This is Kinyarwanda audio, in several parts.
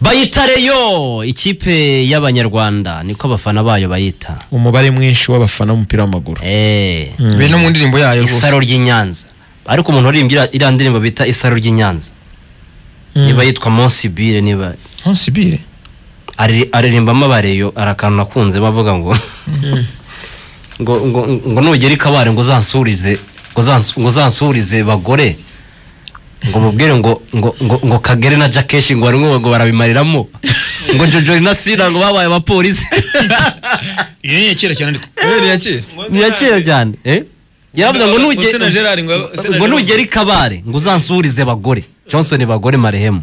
bayitare yo ikipe y'abanyarwanda niko abafana bayo bayita umubare mwinshi w'abafana b'umupira w'amaguru eee be no mu ndirimbo yayo isaro ry'i Nyanza ariko umuntu uririmbira iriya ndirimbo bita isaro ry'i Nyanza niba yitwa monsibire niba ntonsibire ari- aririmbamo abareyo arakantu nakunze bavuga ngo ngo ngo ngo nugera i kabare ngo uzansurize ngo uzans- ngo uzansurize bagore ngo mubwire ngo ngo ngo ngo kagere na jakeshi ngo barimo ngo barabimariramo ngo jojori na sina ngo babaye abapolisi iyo ni iya kera cyane ariko ni iya kera ni iya kera cyane eh? yaravuze ngo nuge- Sena Gerard ngo- Sena ngo Gerard. nugera i kabare ngo uzansurize bagore johnson bagore marehemu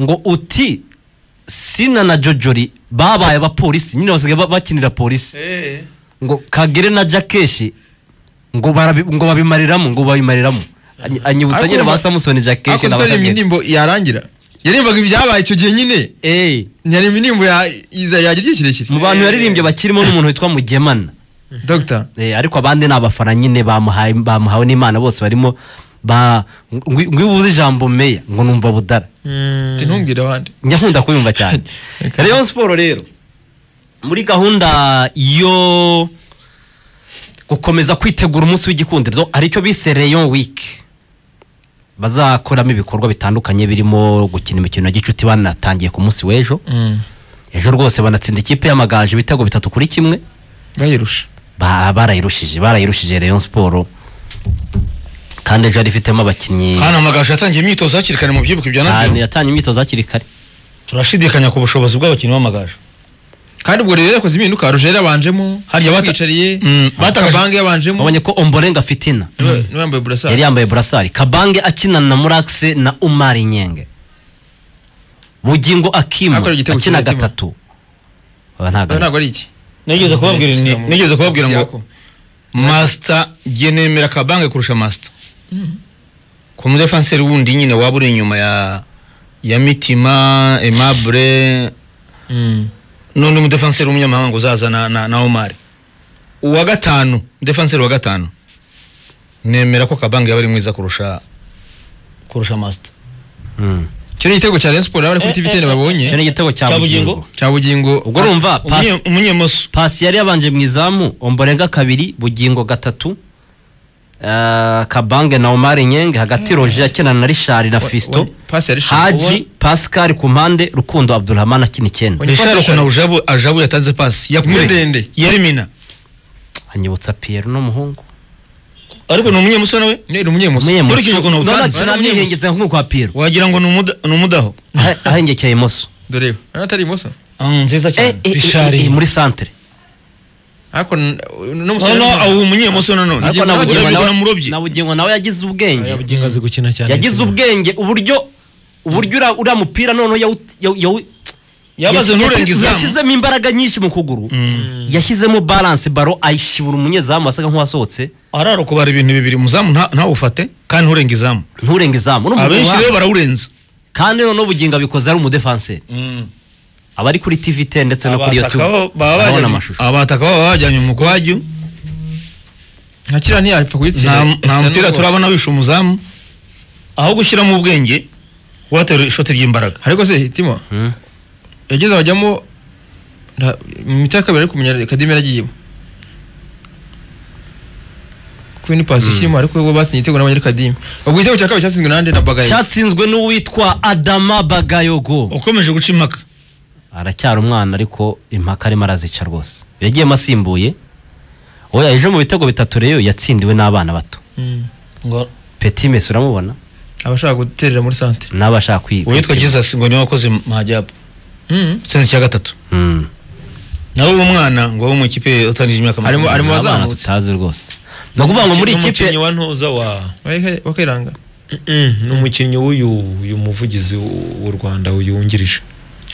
ngo uti sina na jojori babaye abapolisi nyine basigaye ba- bakinira polisi ngo kagere na jakeshi ngo barabi- ngo babimariramo ngo babimariramo Anyi- anyibutsa Ariko nyine ba urumva- samusoni jakeshi hakozwe na aririmba bakagera indirimbo yarangira yaririmbaga ibyabaye icyo gihe nyine eee ntiyaririmba indirimbo ya- iza- yagira igihe kirekire mu bantu yaririmbye bakirimo n'umuntu witwa mugemana dogita Eh, ariko abandi ni abafana nyine bamuhaye bamuhawe n'imana bose barimo ba ngwi- ngwibuze ijambo meya ngo numva budara ati ntumbwire abandi njya nkunda kuyumva cyane rayon siporo rero muri gahunda yo gukomeza kwitegura umunsi w'igikundiro aricyo bise rayon wiki bazakoramo ibikorwa bitandukanye birimo gukina imikino ya gicuti banatangiye ku munsi w'ejo ejo rwose banatsinda ikipe y'amagaju ibitego bitatu kuri kimwe bayirusha Ba- barayirushije barayirushije rayon siporo kandi ejo yari ifitemo abakinnyi hano amagasho yatangiye imyitozo hakiri kare mu byibuka ibya cyane nabyo yatanye imyitozo hakiri kare turashidikanya ku bushobozi bw'abakinnyi b'amagaju kandi ubwo rero yakoze impinduka rujeri yabanjemo Harya bata- yicariye Mm, batakaje- batabange yabanjemo wabonye ko omborenga fitina niwe niwe yambaye burasa yari yambaye burasari kabange akinana na murakse na umari nyenge bugingo akimu Akorera igitego akina cy'umutima. gatatu aba ntago ntabwo ari ari iki nigeze kubabwira Nigeze ni- kugira- nigeze kubabwira ngo Yako. masita ngiye nemera akabange kurusha masita ku mudefanseri wundi nyine waba uri inyuma ya ya mitima emabure Mm. n'undi mudefanseri w'umunyamahanga uzaza na, na, na omari uwa gatanu mudefanseri wa gatanu nemera ko kabange yaba ari mwiza kurusha kurusha masita Mm. icyo ni igitego cya Rayon Sport yaba ari kuri TV10 icyo ni babonye igitego cya Cya Bugingo. bugingo cya bugingo ubwo urumva pasi Umunye- umunyemoso pasi yari yabanje mu izamu omborenga kabiri bugingo gatatu eh, kabange na omari nyenge hagati roje akinana na rishari na Wa- fisito wa- pasi ya Richard. haji pascal ku mpande rukundo abdurahman akina icyenda Wa- rishari ukuntu ajabu ajabu yatanze pasi Imwe yakure ndende yarimina anyibutsa pierre n'umuhungu ariko ni umunyemoso nawe ni umunyemuso Umenye Nkurikije musu- ukuntu None utanze, akina umenye nihengetse nk'ukwa pierre wagira ngo ni umuda- ni umudaho Ah- ahengekeye imoso dore urabona atari imoso Ah, nziza cyane Eh, eh, eh, muri santere ariko n- n'umusore noneho n'umuhungu. ubu umunyemoso nanone ariko na Bugingo bugingo urabibona nawe- murobyi na bugingo nawe yagize ubwenge yabugingo azi gukina cyane yagize ubwenge uburyo uburyo ura- uriya mupira noneho yawu- yawu- yawu- yabaze yashyize- nturenga izamu yashyizemo imbaraga nyinshi mu kuguru yashyizemo balance baro ayishibura umunyezamu wasaga nk'uwasohotse arara kubara ibintu bibiri umuzamu nta- ntawufate kandi nturenga izamu nturenge izamu n'umugabo abenshi wa- rero barawurenza kandi noneho ubugingo abikoze ari umudefanseri abari kuri tv 10 ndetse no kuri youtube Abataka baba barabona bajyanye- amashusho abataka baba bajyanye mu kwajyu nka kiriya ntiyapfa kuyitsinda nta nta Ese mupira n'uwo- turabona wishe umuzamu aho gushyiramo ubwenge watera ishoti ry'imbaraga ariko se timo Mm. yageze abajyamo nta- mu miti ya kabiri ariko umunya kadimi yaragiyemo kuko ni pasi kirimo ariko we batsinze igitego n'abanyari kadimi ubwo igitego cya kabiri cyatsinzwe nande na bagaye cyatsinzwe n'uwitwa adama bagayogo ukomeje guca impaka aracyari umwana ariko impaka arimo arazica rwose yagiyemo asimbuye oya ejo mu bitego bitatu rero yatsindiwe n'abana bato Mm. ngo peti mesi uramubona abashaka guterera muri santere n'abashaka kwiga uwitwa jesus ngo niwe wakoze mahajyabu Mm. utsinze icya gatatu Mm. nawe uwo mwana ngo wo mu ikipe utanije Harimo- imyaka makumyabiri. harimo Ni abana wazamutse. tutazi rwose ni ukuvuga ngo muri umukinnyi ikipe wa ntuza wa Wake- wakiranga Mm, ni umukinnyi w'uyu uyu muvugizi w- w'u Rwanda uyu wungirije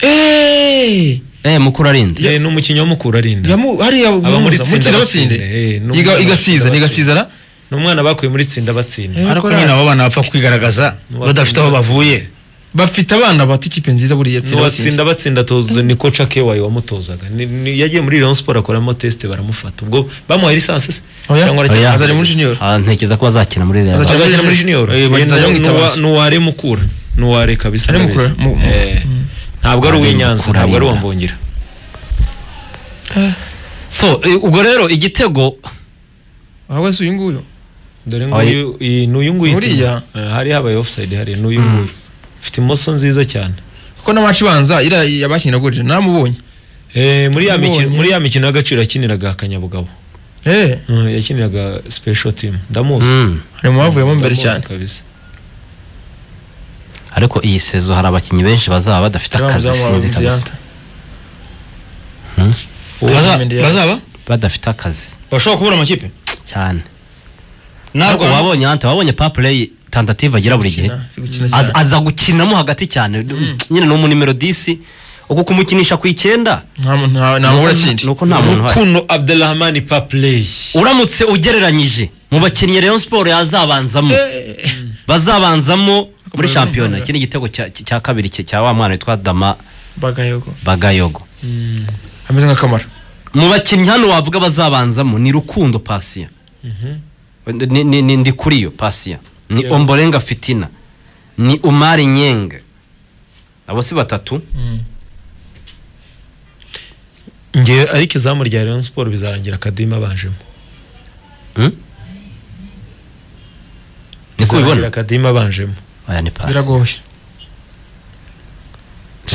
Eh! eh mukuru arinde Eh, ni umukinnyi wa mukura arinda Yamu hariya Aba muri muza, tsinda mukina batsinde. batsinde. Eh, ni Iga- umwana igasiza batsinde. nigasiza ra ni umwana bakuye muri tsinda batsinda Eh. ariko nyine abo bana bapfa kwigaragaza badafite aho bavuye bafite abana bata ikipe nziza buriya ni uwatsinda batsinda atoza ni koca kewayi wamutozaga Ni- ni- yagiye muri Rayon Sport akoramo tesite baramufata ubwo bamuhaye lisansi se Oya. cyangwa Oya. aracyari Azari muri junior. Ah, ntekereza ko bazakina muri real Azakina- azakina muri junior Eh, banzajya Ni- mwitabaza. ni uwa- ni uware mukura ni uware kabisa Ari na Mukura, kabisa. mu- mu- Eh, ntabwo ari uw'inyanza Kurarinda. ntabwo ari uwa mbungira so eh, ubwo rero igitego ahubwo si uyu nguyu dore Oya. nguyu iyi ni uyu nguyu Uriya? Eh, hari habaye offside hari ni uyu nguyu ufite imoso nziza cyane kuko n'amaci ibanza iriya yabakiniragurije namubonye Eh, muri ya mikino Mbonye. muri ya mikino y'agaciro yakiniraga akanyabugabo eee Eh, yakiniraga special team ndamuzi Mm. hari mu bavuyemo mbere Ndamuzi cyane kabisa ariko iyi sezo hari abakinnyi benshi bazaba badafite akazi Bamuzamu sinzi bamuzamu. kabisa Baza- Mendy yaje. bazaba badafite akazi bashobora kubura amakipe cyane ntabwo ariko wabonye ante wabonye papureyi tandative agira buri gihe Gukina, si gukina Aza- cyane. aza gukinamo hagati cyane nyine ni umu nimero disi ubwo kumukinisha ku icyenda nta muntu- nta- nta muntu ni urakindi uko nta muntu uhari Rukundo Abdelrahman Papley uramutse ugereranyije mu bakinnyi Rayon Sport yazabanzamo bazabanzamo muri shampiyona iki ni igitego cya- cya kabiri cye- cya wa mwana witwa Dama bagayego Bagayogo ameze nka kamara mu bakinnyi hano wavuga bazabanzamo ni Rukundo Pasiya ni, ni, ni Ndikuriyo Pasiya ni Yego. Ombolenga Fitina ni Umari Nyenga abo si batatu ngewe ariko izamu rya Rayon Sport bizarangira Kadima abanjemo hmm? niko bizarangira ubibona Kadima abanjemo aya ni pasi biragoye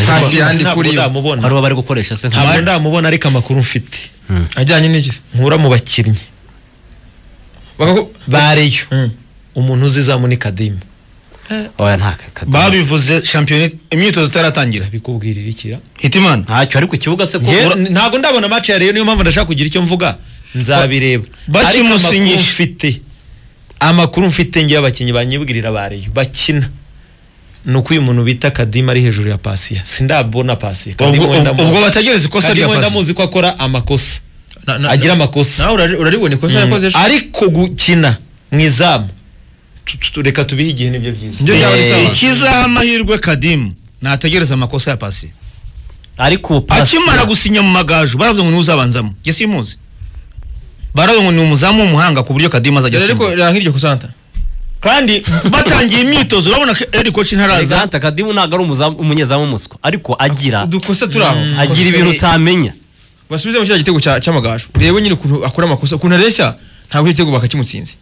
Pasi ya Ndikuriyo. ndamubona ari bo bari gukoresha se nka ntabwo ndamubona ariko amakuru mfite Hmm. ajyanye n'iki se? nkura mu bakinnyi Bakaku- ba Rayon Mm. umuntu uzi izamu ni Kadima oya nta kadima babivuze shampiyona imyitozo itaratangira bikubwirira ikira hitimana ntacyo ari ku kibuga se ko Nge- ura- ntabwo ndabona match ya Rayon niyo mpamvu ndashaka kugira icyo mvuga nzabireba Ba- Ariko amakuru bakimusinyisha. mfite amakuru mfite ngewe abakinnyi banyibwirira ba Rayon bakina ni uko uyu muntu bita Kadima ari hejuru ya Pasiya sindabona Pasiya Kadima ubwo wenda ubwo muzi. bategereza ikosa Kadima rya wenda pasi muzi ko akora amakosa na- na- agira amakosa nawe urari- uraribona ikosa yakoze ejo ariko gukina mu izamu tu- tu- reka tubihe igihe nibyo byiza Nibyo byaba ari Eh, sawa ikizaha amahirwe kadimu nategereza amakosa ya pasi ariko ubu pasi akimara gusinya mu magaju baravuze ngo niwe uzabanzamo njye simuzi baravuze ngo ni umuzamu w'umuhanga ku buryo kadimu azajya Dore ariko asimbuka reba nk'iryo kusanta kandi batangiye imyitozo urabona ko eri koci ntaraza Elegante Kadimu ntabwo ari umuzamu- umunyezamu umuswa ariko agira udukosa turi aho agira ibintu utamenya basubize mu kiriya gitego cya- cy'amagaju urebe nyine ukuntu akora amakosa ukuntu areshya ntabwo icyo gitego bakakimutsinze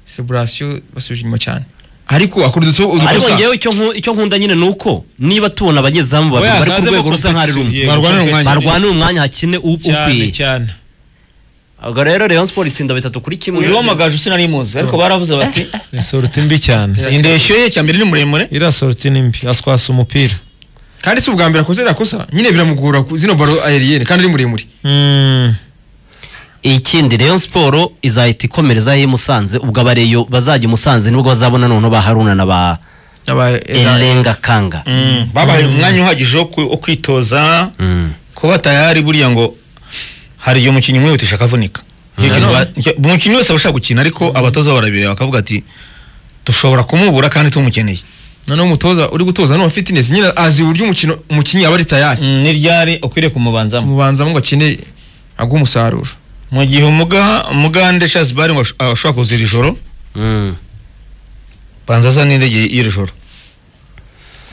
seburasiyo basubije inyuma cyane ariko akora udutu- ariko udukosa ngewe icyo nku- icyo nkunda nyine ni uko niba tubona abanyezamu babiri Oya, bari ku hazemo rwego rusa nk'ari competition, rumwe yego, Barwanira umwanya. competition. barwanira umwanya hakine u- cyane ukwiye cyane ubwo rero Rayon Sport itsinda bitatu kuri kimwe uyu w'amagaju sinari muzi ariko baravuze bati ni sorti mbi cyane indeshyo ye cyambere ni muremure iriya sorti ni mbi aswasa umupira kandi si ubwa mbere akoze iriya kosa nyine biramugora ku- zino baro aeriyene kandi ari muremure Mm. ikindi Rayon Sport izahita ikomerezaho i Musanze ubwo abareyo bazajya i Musanze nibwo bazabona noneho ba Haruna na ba Aba- Elenga Kanga babaye umwanya uhagije wo ku- wo kwitoza Mm. kuba tayari buriya ngo hari igihe umukinnyi umwihutisha akavunika Nicyo kintu ba- nicyo- umukinnyi wese aba ashaka gukina ariko abatoza barabireba bakavuga ati dushobora kumubura kandi tumukeneye noneho umutoza uri gutoza n'uwa fitinesi nyine azi uburyo umukino umukinnyi aba ari tayari n'iryari ukwiriye kumubanzamo umubanzamo ngo akine aguhe umusaruro mu gihe umuga umugande shazibari ngo ash- ashobora kuza iri joro Mm. banza aza n'indege y'iri joro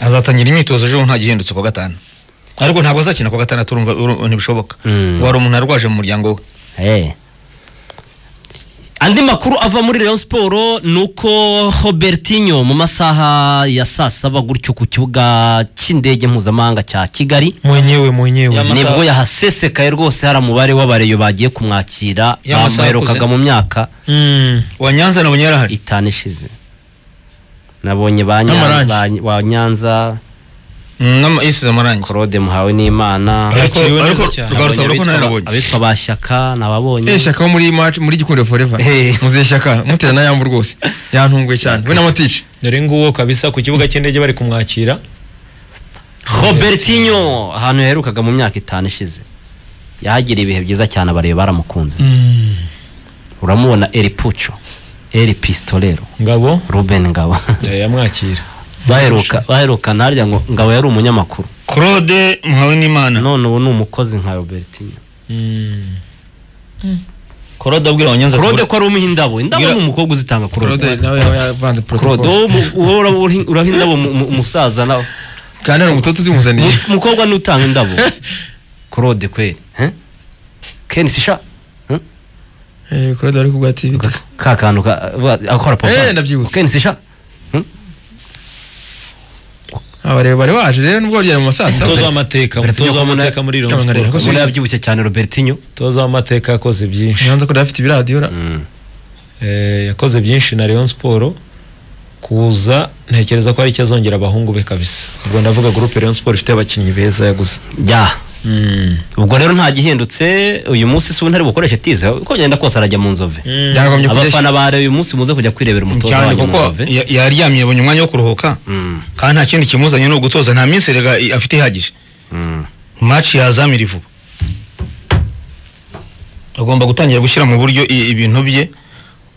azatangira imyitozo ejo nta gihindutse ku wa gatanu ariko ntabwo azakina ku wa gatandatu urumva uru- ntibishoboka Mm. wari umuntu arwaje mu muryango we Eh. andi makuru ava muri Rayon Sport ni uko Robertinho mu masaha ya saa saba gutyo ku kibuga cy'indege mpuzamahanga cya Kigali mwenyewe mwenyewe Yama- Amasaha- nibwo yahasesekaye rwose hari umubare w'abareyo bagiye kumwakira Y'amasaha bamuherukaga akuze. mu myaka Mm. uwa nyanza nabonye yarahari itanu ishize nabonye ba Nyanza- N'amarangi. ba Ny- wa Nyanza Mm, n'ama- yisize amarangi Claude Muhawe n'Imana ariko yakiriwe neza ariko cyane. rwa rutabura ko abitwa nawe ba- nabonye abitwa ba Shyaka Eh, nababonye shaka wo muri match muri gikundo forever Eh. muzeye shaka mutera na yambu rwose yantunguye cyane we na matice dore nguwo kabisa ku kibuga cy'indege bari kumwakira Robertinho ahantu yaherukaga mu myaka itanu ishize yahagiriye ibihe byiza cyane abareba baramukunze uramubona Eri Pucho Eri Pistolero ngabo Ruben Ngabo yamwakira baheruka baheruka ntarya ngo Ngabo yari umunyamakuru claude muhawe n'imana none ubu ni umukozi nka Robertinho Mm. claude abwira abanyanza Claude ko ari umuha indabo indabo ni umukobwa uzitanga Claude nawe Claude yavanze protocol wowe mu- wowe uraha indabo umusaza nawe kandi hari umutoto uzimuzaniye Mu- umukobwa n'utanga indabo claude kweri he? ken sisha he? Eh, claude wari kubwa ati bite ka kantu ka- ba- akora Eh, papa ndabyibutse. ken sisha He? aba rero bari baje rero nubwo babyara mu masasa umutoza w'amateka umutoza w'amateka muri Rayon Cyangwa Sport nkareba ko umuntu yabyibushye cyane robertinho umutoza w'amateka yakoze byinshi nyanza ko dafite ibiradiyo ra- Mm. Eh, yakoze byinshi na Rayon Sport kuza ntekereza ko hari icyo azongera abahungu be kabisa ubwo ndavuga groupe Rayon Sport ifite abakinnyi beza yaguze ya ubwo rero nta gihindutse uyu munsi si ntari bukoreshe tize uko byagenda kose arajya mu nzove Yakagombye kujya abafana ba uyu munsi muze kujya kwirebera umutoza cyane wanyu mu kuko nzove ya- yaryamye yabonye umwanya wo kuruhuka Mm, kandi nta kindi kimuzanye ni ugutoza nta minsi erega i- afite ihagije mm. maci yazamira vuba agomba gutangira gushyira mu buryo i- ibintu bye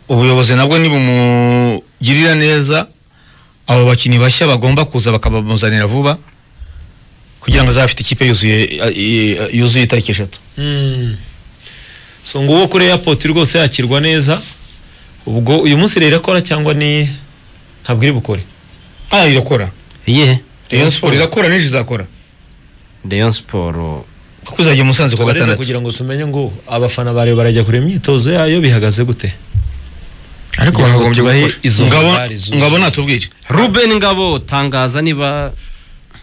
ubuyobozi nabwo nibumugirira neza abo bakinnyi bashya bagomba kuza bakabamuzanira vuba kugira ngo azafite ikipe yuzuye i- i- yuzuye itariki eshatu Mm. so nguwo kuri airport rwose yakirwa neza ubwo uyu munsi rero irakora cyangwa ni ntabwo iri bukore ah irakora iyihe rayon siporo irakora n'ejo izakora rayon siporo kuko izajya i musanze ku wa Tubareze gatandatu kugira ngo tumenye ngo abafana barayo barajya kureba imyitozo yayo bihagaze gute ariko kugira ngo bakagombye tubahe gukora izo ngabo mbari zuzuye. ngabo natubwire ruben ngabo tangaza niba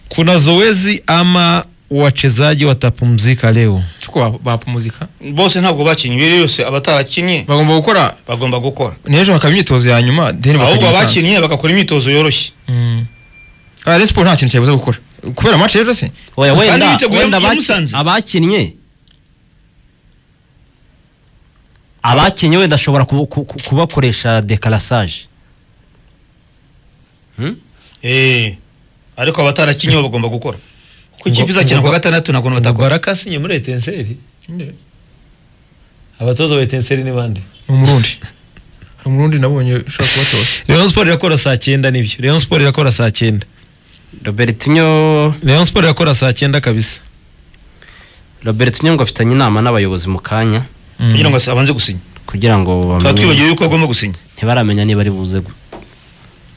kuna zoezi ama wachezaji watapumzika leo cyuko bap- bapumuzika bose ntabwo bakinnye ibiri yose abatarakinnye bagomba gukora bagomba gukora n'ejo hakaba imyitozo ya nyuma then bakajya ahubwo musanze abakinnye bagakora imyitozo yoroshye Mm. Ah, Rayon Sport nta kintu cyabuza gukora kubera match rero se Oya, Kandi wenda biteguye wenda muri abaki- Musanze. abakinnye abakinnye wenda ashobora kubu- ku- ku- kubakoresha dekarasaje Eh, ariko abatarakinnye bo bagomba gukora kuko ikipe Ngo- izakina ngo- ku wa gatandatu nta kuntu batakora baraka asinye muri etenseri abatoza ba etenseri ni bande ni umurundi hari umurundi nabonye ushaka kubatoza Rayon Sport irakora saa cyenda nibyo Rayon Sport irakora saa cyenda robertinho Rayon Sport irakora saa cyenda kabisa robertinho ngo afitanye inama n'abayobozi mu kanya kugira ngo abanze gusinya kugira ngo tuba bamenye twibagiwe yuko agomba gusinya ntibaramenya niba ari buze gu-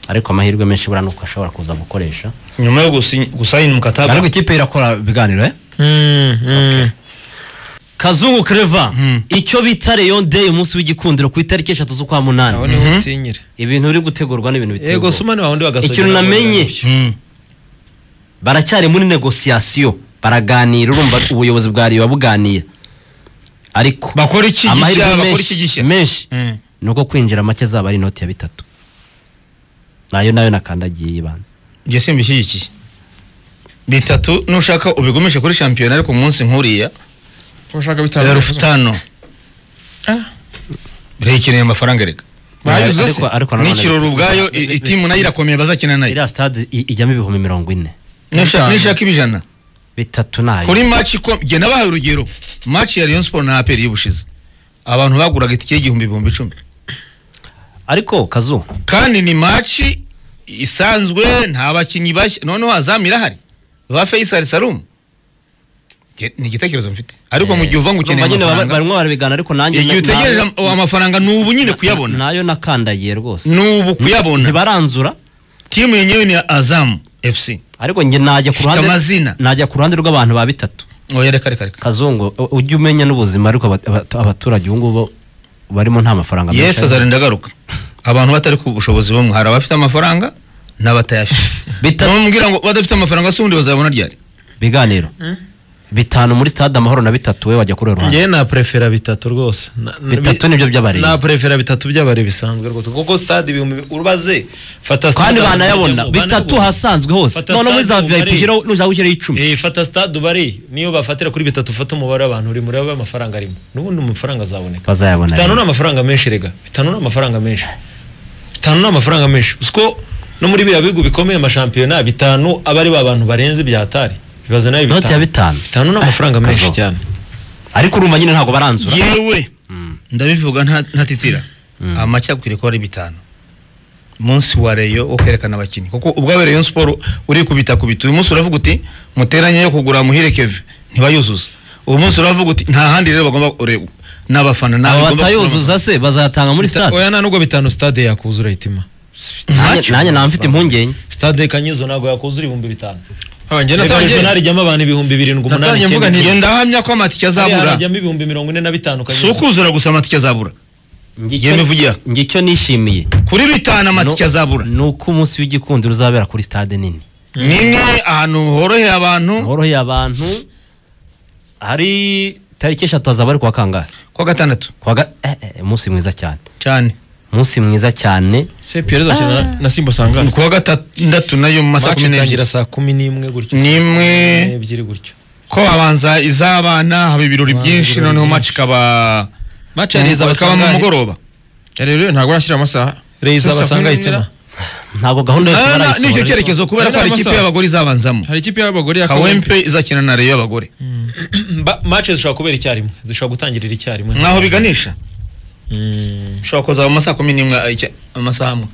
ariko amahirwe menshi buriya ni uko ashobora kuza gukoresha nyuma yo gusinya- gusayina umukataba ariko ikipe irakora ibiganiro eh Mm, mm. kazungu kereva Mm. icyo bita reyon day umunsi w'igikundiro ku itariki eshatu z'ukwa munani niho utinyira ibintu biri gutegurwa n'ibintu yego bitegurwa suma ni wawundi wagasoje Ikintu nabwo namenye. yararushye. Mm. baracyari muri negosiyasiyo baraganira urumva ubuyobozi bwa riba buganira ariko bakora iki amahirwe gishya bakora iki menshi gishya menshi Mm. ni uko kwinjira make azaba ari inoti ya bitatu nayo nayo nakandagiye yibanze njye simbishyigikiye bitatu nushaka ubigumishe kuri shampiyona ariko umunsi nk'uriya ushaka bitanu rufutano Ah, irayikeneye amafaranga reka bayuze se ariko ariko nanone n'ikirori ubwayo i- i- itimu nayo irakomeye bazakina nayo iriya sitade i- ijyamo ibihumbi mirongo ine Nusha- nushaka ibijana bitatu nayo kuri maci ko jye nabahaye urugero maci ya rayon sport na aperi y'ubushize abantu baguraga itike y'igihumbi ibihumbi icumi ariko kazu kandi ni maci isanzwe nta bakinnyi bashya noneho azamu irahari ba fayisali salumu Jye- ni igitekerezo mfite ariko mu gihe uva ngo ukeneye Urumva nyine baba- amafaranga barimo barabigana ariko nanjye igihe na- utegereje nayo- am- amafaranga ni ubu nyine kuyabona nayo nakandagiye rwose ni ubu kuyabona ntibaranzura timu yenyewe ni azamu fc ariko njye najya ku Ifite ruhande amazina. najya ku ruhande rw'abantu ba bitatu oya reka reka reka kazungu u- ujye umenya n'ubuzima ariko abat- abat- abaturage ubu ngubu barimo nta mafaranga yesu azarinda agaruka abantu batari ku bushobozi bumwe hari abafite amafaranga n'abatayafite Bita- namubwira ngo badafite amafaranga si ubundi bazabona ryari biganiro bitanu muri stade amahoro na bitatu we wajya kuri uwo ruhande njyewe naprefera bitatu rwose Na- na- bitatu bi- nibyo by'abari naprefera bitatu by'abari bisanzwe rwose kuko stade ibihumbi ubaze fata kandi stade banayabona ubarijemo, bitatu banayabona. hasanzwe hose Fata none muri za stade vip umubare. ushyiraho nuzaba ushyiraho icumi Eh, fata stade ubare niyo bafatira kuri bitatu ufata umubare w'abantu uri murebe amafaranga arimo n'ubundi amafaranga azaboneka bazayabona bitanu ni rero. amafaranga menshi rega bitanu ni amafaranga menshi bitanu ni amafaranga menshi usiko no muri biriya bihugu bikomeye amashampiyona bitanu aba ari ba bantu barenze ibyatari bibaze nayo Noti ya bitanu. bitanu bitanu ni amafaranga Eh, menshi kazo. cyane ariko urumva nyine ntabwo baranzura yewe ndabivuga nta- ntatitira amacyakwiye ko ari bitanu munsi wa reyo wo kwerekana abakinnyi kuko ubwawe reyo siporo urikubita kubita uyu munsi uravuga uti muteranye yo kugura muhire keve ntibayuzuza uyu munsi uravuga uti nta handi rero bagomba kureba n'abafana ntawe abo bigomba batayuzuza se bazayatanga muri stade oya nta nubwo bitanu stade yakuzura itima Nanjye- nanjye naba mfite impungenge stade kanyizo ntabwo yakuzura ibihumbi bitanu kubona. Abanjye reka natangiye arsenal ijyamo abantu ibihumbi birindwi umunani Natangiye mvuga icyenda nti- njye icyenda. ndahamya ko amatike Hariya azabura hajyamo ibihumbi mirongo ine na bitanu si ukuzura gusa amatike azabura Ngicyo- Yewe mivugira. ngicyo nishimiye kuri bitanu amatike No- azabura ni uko umunsi w'igikundiro uzabera kuri stade nini nini ahantu horoheye abantu horoheye abantu hari tariki eshatu hazaba ari kuwa kangahe kwa gatandatu kuwa ga- eh, eh, umunsi mwiza cyane cyane umunsi mwiza cyane se pierre azakina na- na simba sangana ku wa gatandatu nayo mu masaha maci kumi n'ebyiri itangira saa kumi n'imwe gutyo N'imwe. saa kumi n'ebyiri gutyo ko habanza iz'abana haba ibirori Habanza byinshi ibirori noneho byinshi. maci ikaba Match ya Reza ikaba mu Basangari. mugoroba rero ntabwo arashyira amasaha Reza Gusa Basanga kuri ahitamo. ntabwo gahunda yose Ah, na- barayisohora n'icyo ariko- cyerekezo kubera ko hari Ariya ikipe masaha. y'abagore izabanzamo hari ikipe y'abagore ya kawempe izakina na reyo y'abagore Ba- maci zishobora kubera icyarimwe zishobora gutangirira icyarimwe nkaho biganisha Mm. ushobora kuza mu masaha kumi n'imwe ah, icya- amasaha amwe